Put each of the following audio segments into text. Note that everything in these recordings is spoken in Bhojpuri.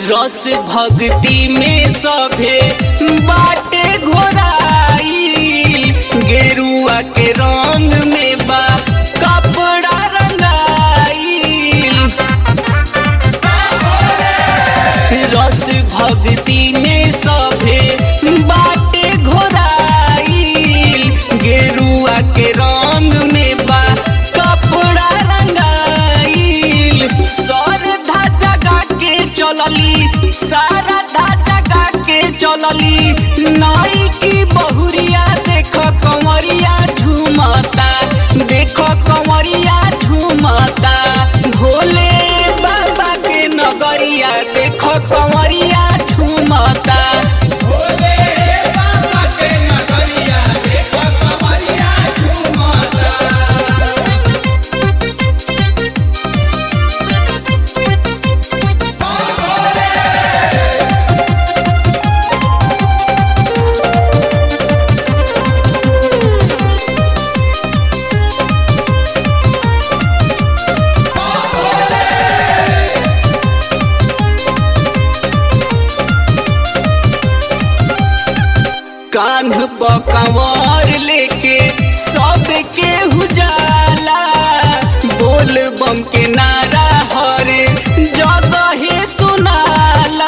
रस भक्ति में सभे बाटे घोराई गेरुआ के रंग में बा कपड़ा रंगाई रस भक्ति में सभे बाटे घोराई गेरुआ के रंग में बा कपड़ा रंगाई सरधा जगा के चलली सारा धा जगा के चलली नाई की बहुरिया देख कंवरिया झूमता देख कंवरिया झूमता भोले बाबा के नगरिया देख कंवरिया झूमता भोले बाबा के नगरिया देख कमरिया झूमता कान्ह पर कंवर लेके सबके हुजाला बोल बम के नारा हरे जगहे सुनाला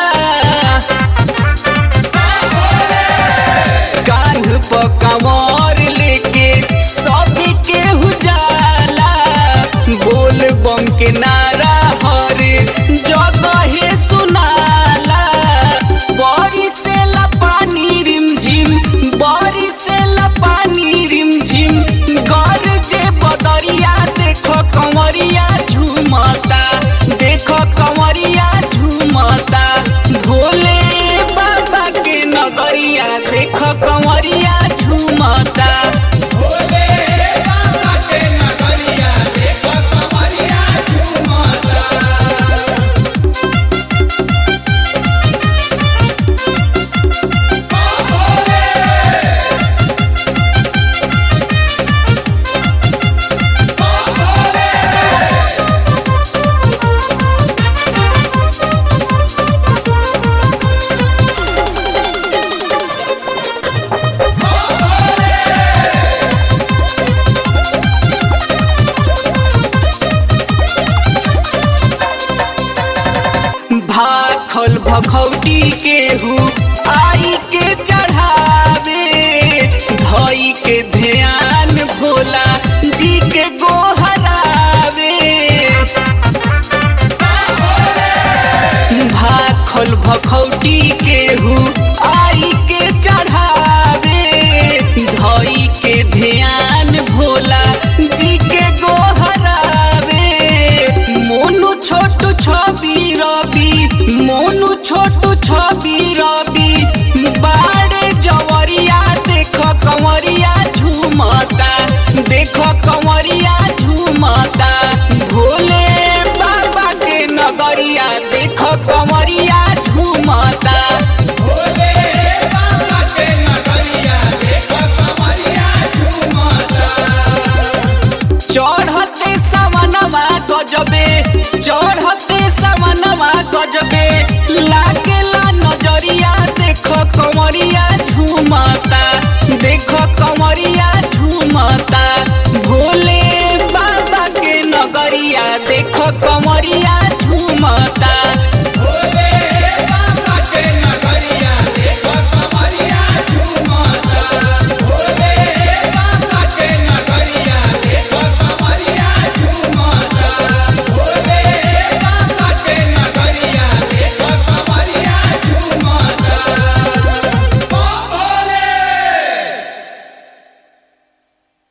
कान्ह पर कंवर लेके सबके हुजाला बोल बम के नारा हरे जगहे सुनाला बड़ी से पानी रिमझिम बड़ी से पानी रिमझिम गरजे बदरिया देख कंवरिया झूमता देख कंवरिया झूमता भोले बाबा के नगरिया देख कंवरिया झूमता भोले बाबा के नगरिया देख कमरिया झूमता भाखल भखौटी केहू आई के चढ़ावे धई के ध्यान भोला जी के गोहरावे भाखल भखौटी केहू आई के चढ़ावे धई के ध्यान भोला जी के गोहरावे मोनू छोटू छवि रवि मोनू छोटू छवि रवि बाड़े जवरिया देख कंवरिया झूमता देख कंवरिया झूमता भोले बाबा के नगरिया देख कंवरिया झूमता भोले बाबा के नगरिया देख कमरिया झूमता चढ़ते सवनवा गजबे चढ़ते सवनवा गजबे लागेला नजरिया देख कमरिया झूमता देख कमरिया